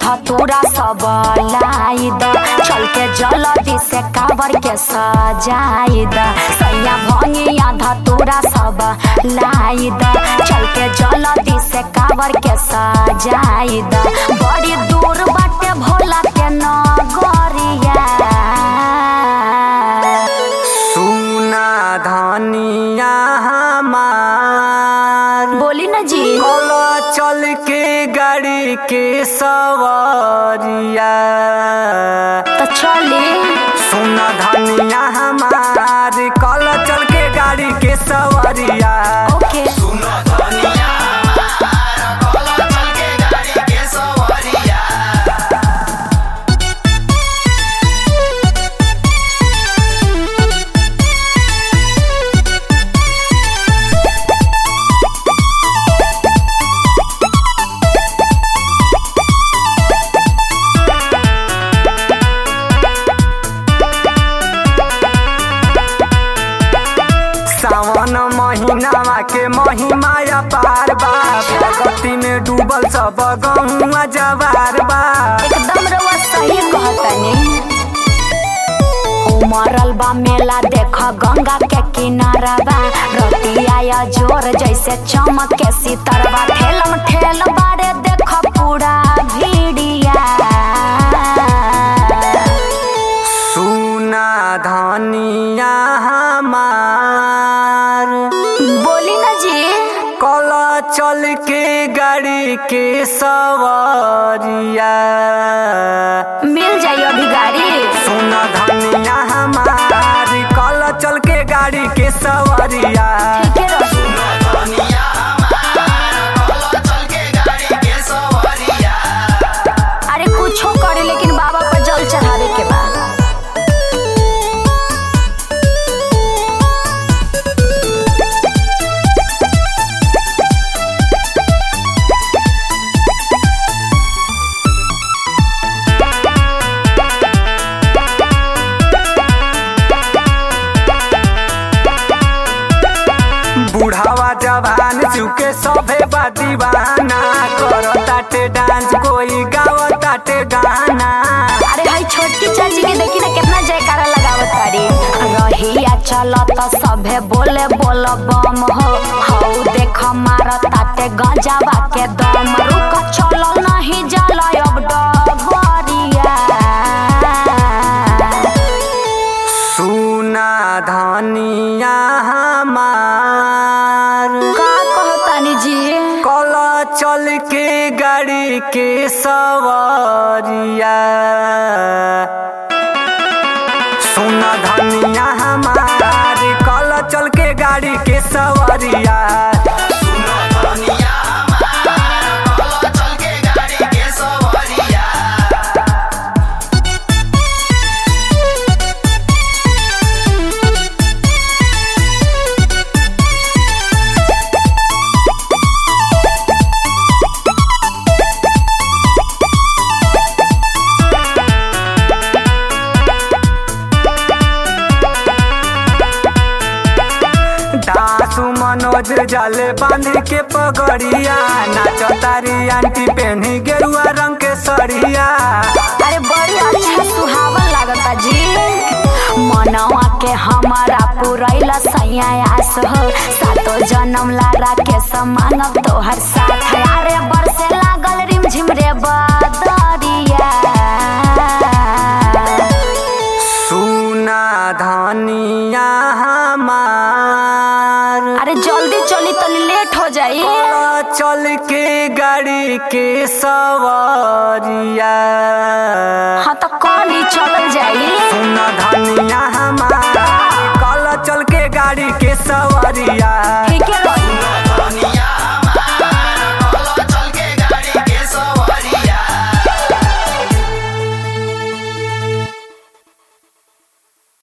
धतूरा सब लाई द चल के जल्दी से काबर के सजाई द सैया भंगिया धतूरा सब लाई द चल के जल्दी से काबर के सजाई द बड़ी दूर बाटे भोला के नगरिया सुना धनिया हमार बोली ना जी बोलो चल के गाड़ी के सवारिया तो चली सुना धनिया हमार कल चल के गाड़ी के सवारिया ओके सावन महीनावा के महिमा अपार बा भगती में डूबल सब गहुआ जवार बा एकदम रउआ सही कहतनी उमरल बा मेला देख गंगा के किनारा बा रतिया जोर जैसे चमक के सितरवा ठेलम ठेल बारे देख पूरा भीड़िया सुना धनिया हमार बोली ना जी कल चल के गाड़ी के सवारिया मिल जाई अभी गाड़ी सुना धनिया हमार कल चल के गाड़ी के सवारिया ठीके रही अरे कुछो करे लेकिन बाबा पर जल चढ़ावे के बा बुढ़ावा जवान चुके सभे बा दीवाना करो ताटे डांस कोई गावो ताटे गाना अरे भाई छोटी चाची के देखी ना कितना जयकारा लगावत तारी रहिया चलत सभे बोले बोल बम हो हौ देख मार ताते गंजावा के दम रुक चल नहीं जाला अब डगरिया सुना धनिया हमार का कहतानी जी कल चल के गाड़ी के सवारिया सुना धनिया हमार कल चल के गाड़ी के सवारिया दासु मनोज जाले बांध के पगड़िया नाच तारी आंटी पहनी गेरुआ रंग के सड़िया अरे बड़ी अच्छा सुहावन लागता जी मनवा के हमारा पुरैला सैया आस हो सातो जन्म लारा के समानब तोहर साथ अरे बरसे लागल रिमझिम रे बदरिया सुना धनिया हमार अरे जल्दी चली तनी लेट हो जाई चल के गाड़ी के सवारिया हाँ तो कॉली चल जाई सुना धनिया हमार कल चल के गाड़ी के सवारिया ठीक है